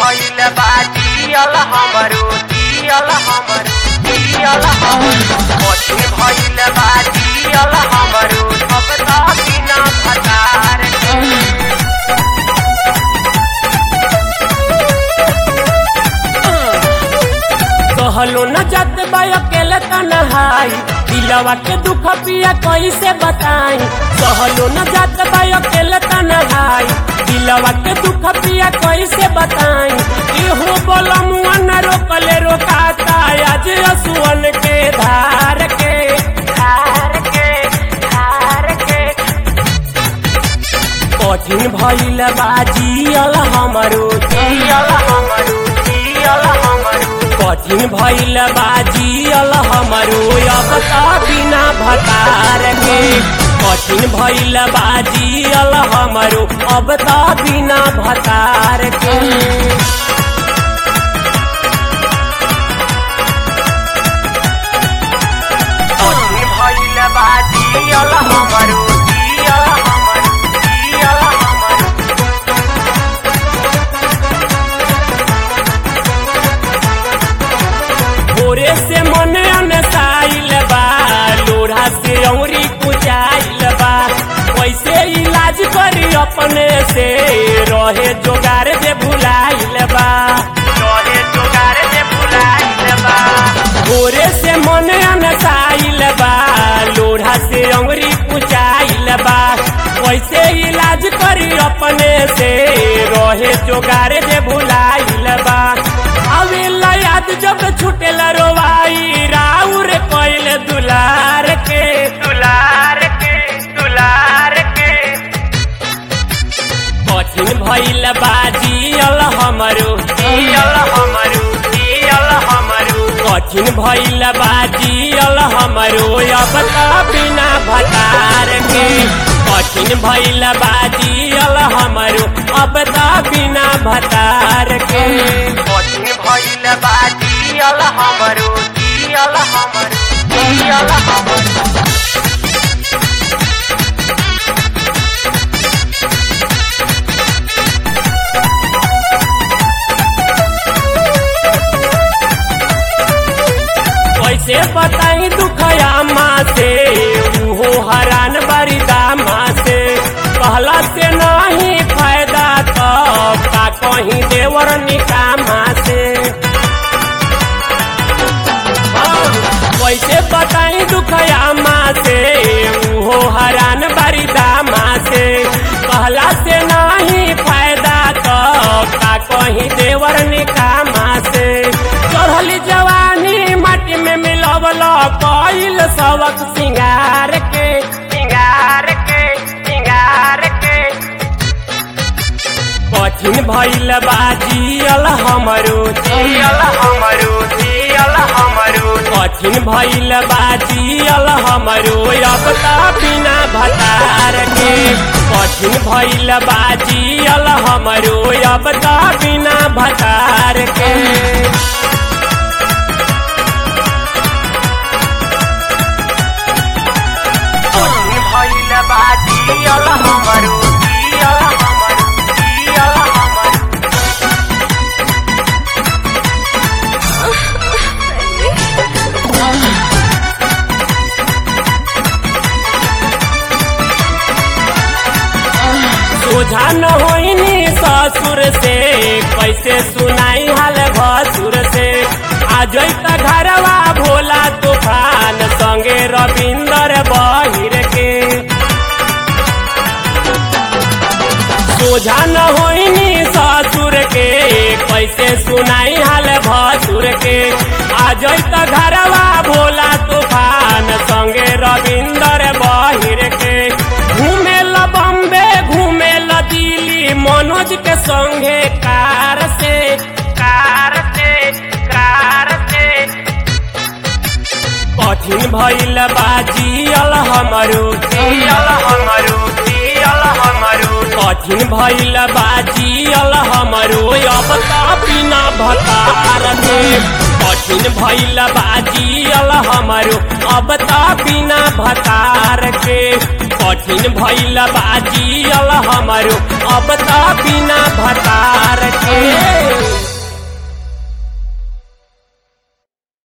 भइल बा जियल हमरो जियल हमरो जियल हमरो कठिन भइल बा जियल हमरो अब त बिना भतार के कहलो न जात बा अकेले तनहाई दिलवा के दुख पिया कैसे बताई कहलो न जात बा अकेले तनहाई दिलवा के दुख पिया कैसे बताई इहो बोलमुआ न रोकले रोकाता आज असुअन के धार के धार के धार के कठिन भइल बा जियल हमरो जियल हमरो जियल हमरो कठिन भइल बा जियल हमरो अब त बिना भतार के कठिन भइल बा जियल हमरो अब त बिना भतार के कठिन भइल बा जियल हमरो जियल हमरो जियल हमरो भोरे से मन अनसाइल बा लोढ़ा से औरी कुचाइल बा कैसे इलाज करी अपने से रहे जोगार जे भुलाइल बा तोहे जोगार से बुलाइल बा भोरे से मन अनसाइल बा लोढ़ा से अंगरी कुचाइल बा कैसे इलाज करी अपने से रहे जोगार जे भुलाइल बा अवेला याद जब छुटेल रोवाई राउर कैल दुलार के दुलार के दुलार के कठिन भइल बाजियल हमरो जियल हमरो जियल हमरो कठिन भइल बाजियल हमरो अब त बिना भतार के कठिन भइल बाजियल हमरो अब त बिना भतार के कठिन भइल बा जियल हमरो जियल हमरो जियल हमरो कैसे बताई दुखया माँ से उहो हरान बड़ी दामा से कहला से नहीं फायदा तो का कहीं देवर निकामा से हाँ, कैसे बताई दुखया माँ से उहो हरान बड़ी दामा से कहला से नहीं फायदा तो का कहीं देवर निकामा से चढ़ली जवानी माटी में मिलवल कइल सबक सिंगार के सिंगार के सिंगार के कठिन भइल बाजियल हमरो जियल हमरो जियल हमरो कठिन भइल बाजियल हमरो अब त बिना भतार के कठिन भइल बाजियल हमरो अब त बिना भतार के कठिन भइल बा जियल हमरो जियल हमरो जियल हमरो सोझा न होइनी ससुर से कैसे सुनाई हाल भसुर से आज त घरवा भोला तूफान संगे रविंदर बहिर के सोझा न होइनी ससुर के कैसे सुनाई हाल भसुर के आज त घरवा भोला तूफान संगे रविंदर बहिर के घूमे ल बम्बे घूमे ल दिल्ली मनोज के संगे कार से कार से कार से कठिन भइल बाजियल हमरो जियल हमरो जियल हमरो कठिन भइल बाजियल हमरो अब त बिना भतार के कठिन भइल बाजियल हमरो अब त बिना भतार के कठिन भइल बाजियल हमरो अब त बिना भतार के